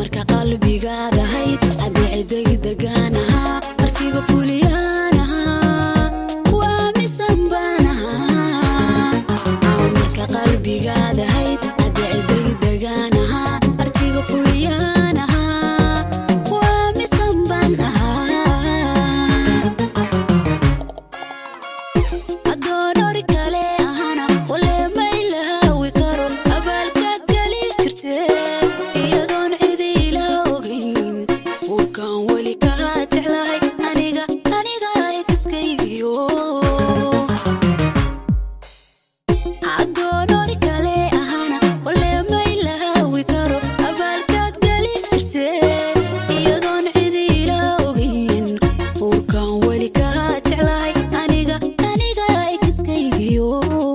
marka qalbigaadahayd adeecdegi degaan ahaa arsiga fuliyaan ahaa waa misan baan ahaa marka qalbigaadahayd adeecdegi degaan ahaa arsiga fuliyaan ahaa waa misan baan ahaa adoonori kale ahana wale maylaawi karo abaalkaad geli jirte iyadoon cidi ila ogayn uurkan weli kaa jeclahay aniga aniga idiskaygiyo adoonori kale ahana wale maylaawi karo abaalkaad geli jirte iyadoon cidi ila ogayn uurkan weli kaa jeclahay aniga aniga idiskaygiyo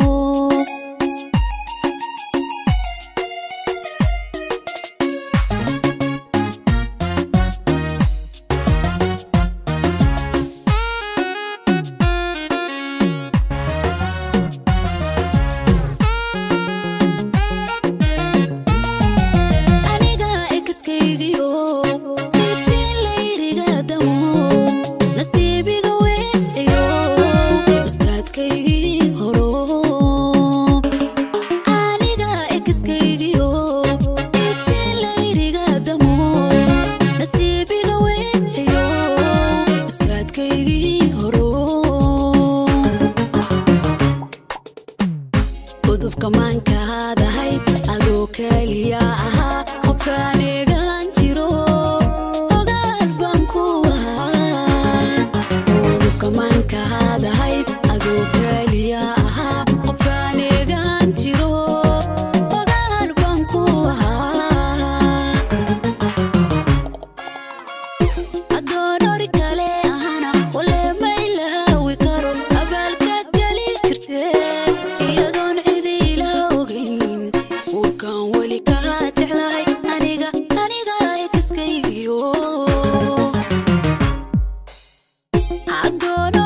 aniga ekaskaygiyo digtiin layriga damo nasiibiga weeciyo ustaadkaygii horo aniga ekaskaygiyo digtiin layriga damo nasiibiga weeciyo ustaadkaygii horo gudubka maankaadahayd adoo keliya ahaa qofkaan eegaan jiro ogaal baan ku ahaa gudubka maankaadahayd adoo keliya ahaa qofkaan eegaan jiro ogaal baan ku ahaa adoonori kale ahana wale maylaawi karo abaalkaad geli jirte iyadoon cidi ila ogayn uurkan weli kaa jeclahay aniga aniga idiskaygiyo adoon